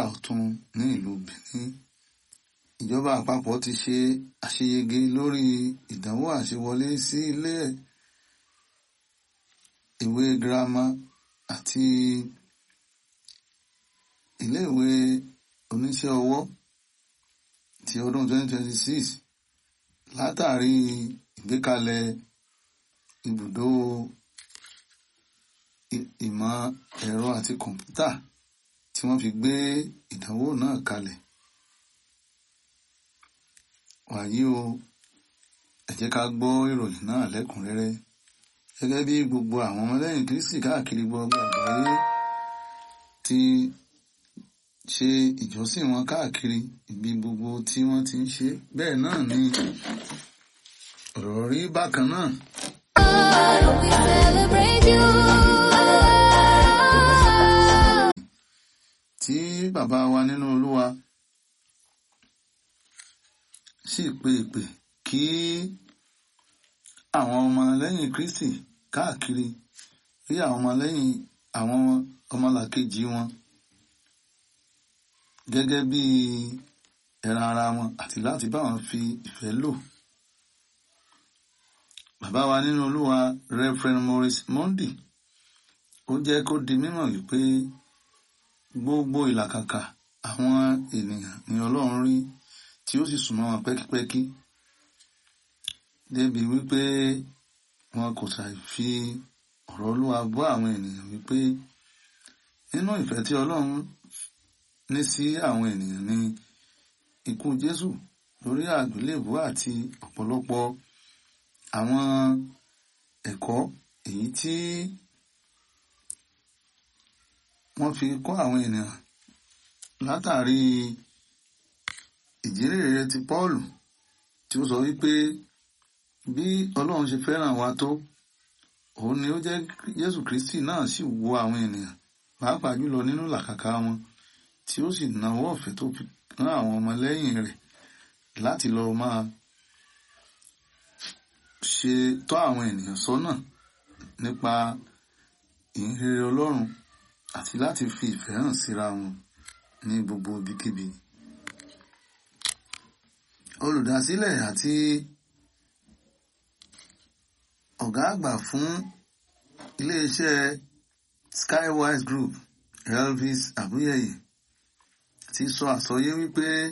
àrà ọ̀tun ní ìlú Benin ìjọba àpapọ̀ ti ṣe àṣeyege lórí ìdánwò àṣewọlé sí ilé ìwé girama àti iléèwé oníṣẹ́ ọwọ́ ti ọdún 2026 látàrí ìgbékalẹ̀ ibùdó ìmọ̀ ẹ̀rọ àti kọ̀ǹpútà tí wọ́n fi gbé ìdánwò náà kalẹ̀. wàyí o ẹ jẹ́ ká gbọ́ ìròyìn náà lẹ́kùnrẹ́rẹ́ gẹ́gẹ́ bí gbogbo àwọn ọmọlẹ́yìn Kristi káàkiri gbogbo àgbáyé ti ṣe ìjọsìn wọn káàkiri ibi gbogbo tí wọ́n ti ń ṣe bẹ́ẹ̀ náà ni ọ̀rọ̀ rí bákan náà. Oh, we celebrate you. tí bàbá wa nínú Olúwa sì pe ìpè kí àwọn ọmọlẹ́yìn Kristi káàkiri rí àwọn ọmọlẹ́yìn àwọn ọmọlàkejì wọn gẹ́gẹ́ bí ẹran ara wọn àti láti bá wọn fi ìfẹ́ lò. Bàbá wa nínú Olúwa Reverend Maurice Mondi ó jẹ́ kó di mímọ̀ wípé gbogbo ìlàkàkà àwọn ènìyàn ni Ọlọ́run rí tí ó sì súnmọ́ wọn pẹ́kípẹ́kí débi wípé wọn kò ṣàì fi ọ̀rọ̀ Olúwa bọ́ àwọn ènìyàn wípé nínú ìfẹ́ tí Ọlọ́run ní sí àwọn ènìyàn ni ikú Jésù lórí àgbélébùú àti ọ̀pọ̀lọpọ̀ àwọn ẹ̀kọ́ èyí tí wọ́n fi kọ́ àwọn ènìyàn látàrí ìjírèrè ti Pọ́ọ̀lù tí ó sọ wípé bí Ọlọ́run ṣe fẹ́ràn wa tó òun ni ó jẹ́ Jésù Kristi náà sì wo àwọn ènìyàn pàápàá jùlọ nínú làkàkà wọn tí ó sì nawọ́ ọ̀fẹ́ tó fi rán àwọn ọmọlẹ́yìn rẹ̀ láti lọ máa ṣe tọ́ àwọn ènìyàn sọ́nà nípa ìhìnrere Ọlọ́run àti láti fi ìfẹ́ hàn síra wọn ní gbogbo ibikíbi. Olùdásílẹ̀ àti ọ̀gá àgbà fún iléeṣẹ́ Skywise Group Elvis Abuyeye ti sọ àsọyé wípé